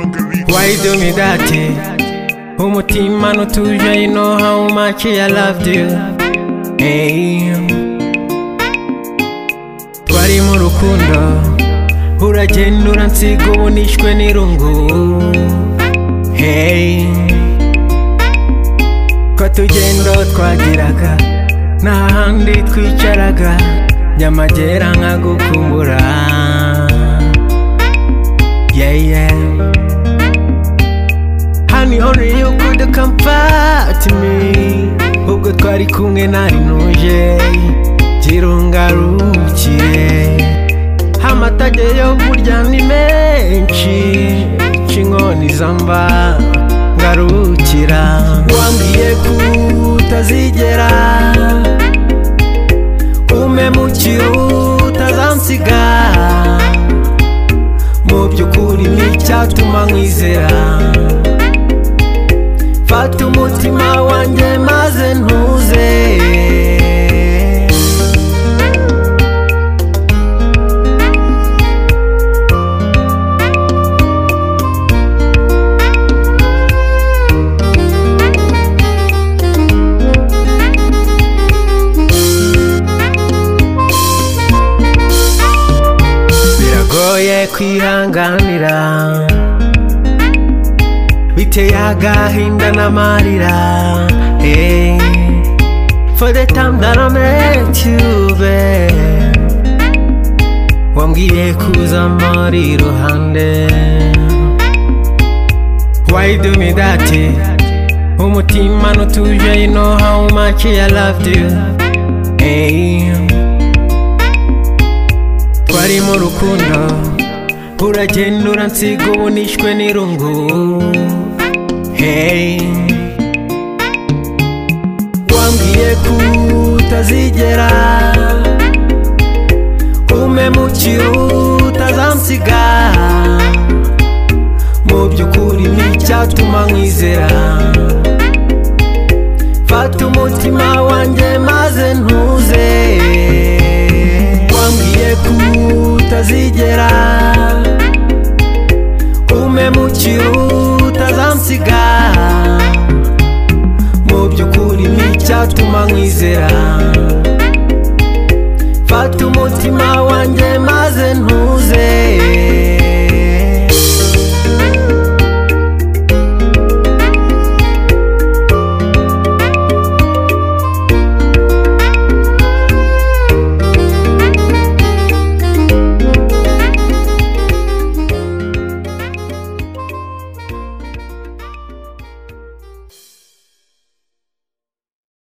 Sorry do me that day umutima ntutuje you know how much I loved you hey. twari mu rukundo uragenda uransiga ubu nishwe n'irungu hey. ko tugendo twagiraga nta handi twicaraga nyamagera nkagukumbura yeah, yeah. Honey, only you could comfort me ubwo twari kumwe nari ntuje girungarukire amatage yo burya ni menshi c'inkoni zamba ngarukira wambwiye ko utazigera umemukira utazansiga mu by'ukuri n'icyatuma nkwizera fata umutima wanjye maze ntuze biragoye kwihanganira biteye agahinda n'amarira hey. for the time that I met you babe wambwiye kuza muri ruhande why do me that umutima ntutuje you know how much I loved you hey. twari mu rukundo uragenda uransiga ubu nishwe n'irungu Hey. wambwiye ko utazigera umemukira utazansiga mu by'ukuri n'icyatuma nkwizera fata umutima wanjye maze ntuze wambwiye ko utazigera umemukira utazansiga mu by'ukuri n'icyatuma nkwizera fata umutima wanjye maze ntu